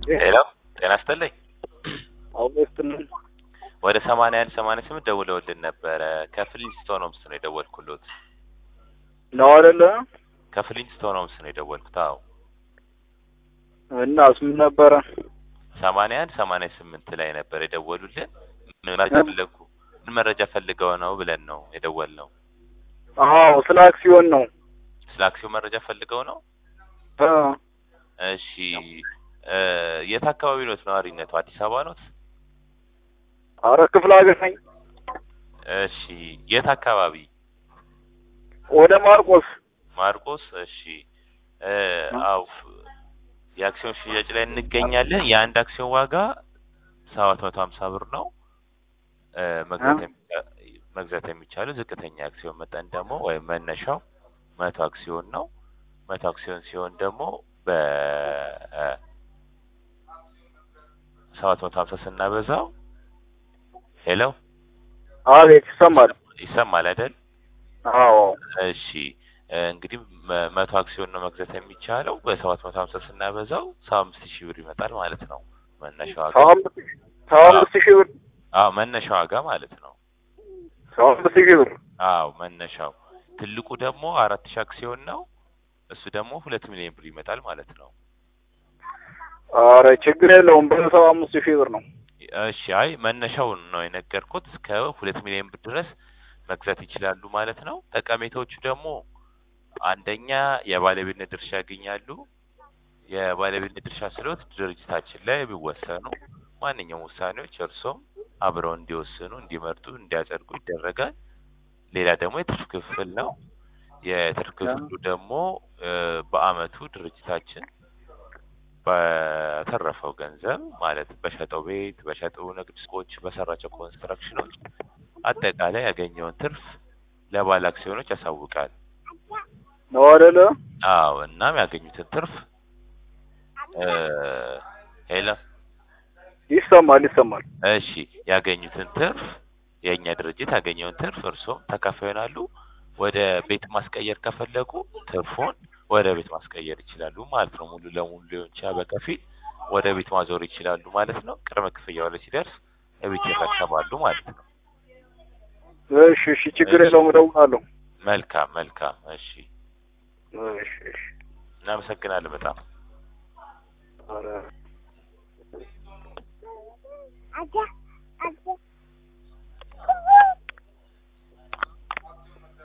ሄሎ ጤና ይስጥልኝ። አውስትልን ወደ ሰማንያ አንድ ሰማንያ ስምንት ደውለውልን ነበረ። ከፍሊንስቶን ሆምስ ነው የደወልኩሎት። ነው አይደለ? ከፍሊንስቶን ሆምስ ነው የደወልኩት። አዎ እናስ ምን ነበረ? ሰማንያ አንድ ሰማንያ ስምንት ላይ ነበር የደወሉልን። ምን መረጃ ፈለጉ? ምን መረጃ ፈልገው ነው ብለን ነው የደወልነው። አዎ ስለ አክሲዮን ነው። ስለ አክሲዮን መረጃ ፈልገው ነው። እ እሺ እ የት አካባቢ ኖት ነዋሪነቱ? አዲስ አበባ ኖት? አረ ክፍለ ሀገር ነኝ። እሺ የት አካባቢ? ወደ ማርቆስ ማርቆስ። እሺ እ አው የአክሲዮን ሽያጭ ላይ እንገኛለን። የአንድ አክሲዮን ዋጋ ሰባት መቶ ሀምሳ ብር ነው። እ መግዛት የሚ- መግዛት የሚቻለው ዝቅተኛ አክሲዮን መጠን ደግሞ ወይም መነሻው መቶ አክሲዮን ነው። መቶ አክሲዮን ሲሆን ደግሞ በ ሰባት መቶ ሀምሳ ስናበዛው ሄሎ አቤት ይሰማል። ይሰማል አይደል? አዎ እሺ እ እንግዲህ መ- መቶ አክሲዮን ነው መግዛት የሚቻለው በሰባት መቶ ሀምሳ ስናበዛው ሰባ አምስት ሺህ ብር ይመጣል ማለት ነው። መነሻ ዋጋ ሰባ አምስት ሰባ አምስት ሺህ ብር አዎ መነሻ ዋጋ ማለት ነው። ሰባ አምስት ሺህ ብር አዎ መነሻው ትልቁ ደግሞ አራት ሺህ አክሲዮን ነው። እሱ ደግሞ ሁለት ሚሊዮን ብር ይመጣል ማለት ነው። አረ ችግር የለውም በሰባ አምስት ሺህ ብር ነው። እሺ አይ መነሻውን ነው የነገርኩት። እስከ ሁለት ሚሊዮን ብር ድረስ መግዛት ይችላሉ ማለት ነው። ጠቀሜታዎቹ ደግሞ አንደኛ የባለቤትነት ድርሻ ያገኛሉ። የባለቤትነት ድርሻ ስለሆት ድርጅታችን ላይ የሚወሰኑ ማንኛውም ውሳኔዎች እርሶም አብረው እንዲወስኑ፣ እንዲመርጡ፣ እንዲያጸድቁ ይደረጋል። ሌላ ደግሞ የትርፍ ክፍል ነው። የትርፍ ክፍሉ ደግሞ እ በአመቱ ድርጅታችን በተረፈው ገንዘብ ማለት በሸጠው ቤት፣ በሸጠው ንግድ ሱቆች፣ በሰራቸው ኮንስትራክሽኖች አጠቃላይ ያገኘውን ትርፍ ለባለ አክሲዮኖች ያሳውቃል። ነው አይደለ? አዎ እናም ያገኙትን ትርፍ እ ሄሎ ይሰማል ይሰማል። እሺ ያገኙትን ትርፍ የእኛ ድርጅት ያገኘውን ትርፍ እርስዎም ተካፋይ ይሆናሉ። ወደ ቤት ማስቀየር ከፈለጉ ትርፉን ወደ ቤት ማስቀየር ይችላሉ ማለት ነው። ሙሉ ለሙሉ ሊሆን ይችላል፣ በከፊል ወደ ቤት ማዞር ይችላሉ ማለት ነው። ቅድመ ክፍያው ላይ ሲደርስ እቤት ይረከባሉ ማለት ነው። እሺ እሺ ችግር የለውም እደውላለሁ። መልካም መልካም። እሺ እሺ እሺ እናመሰግናለን በጣም አረ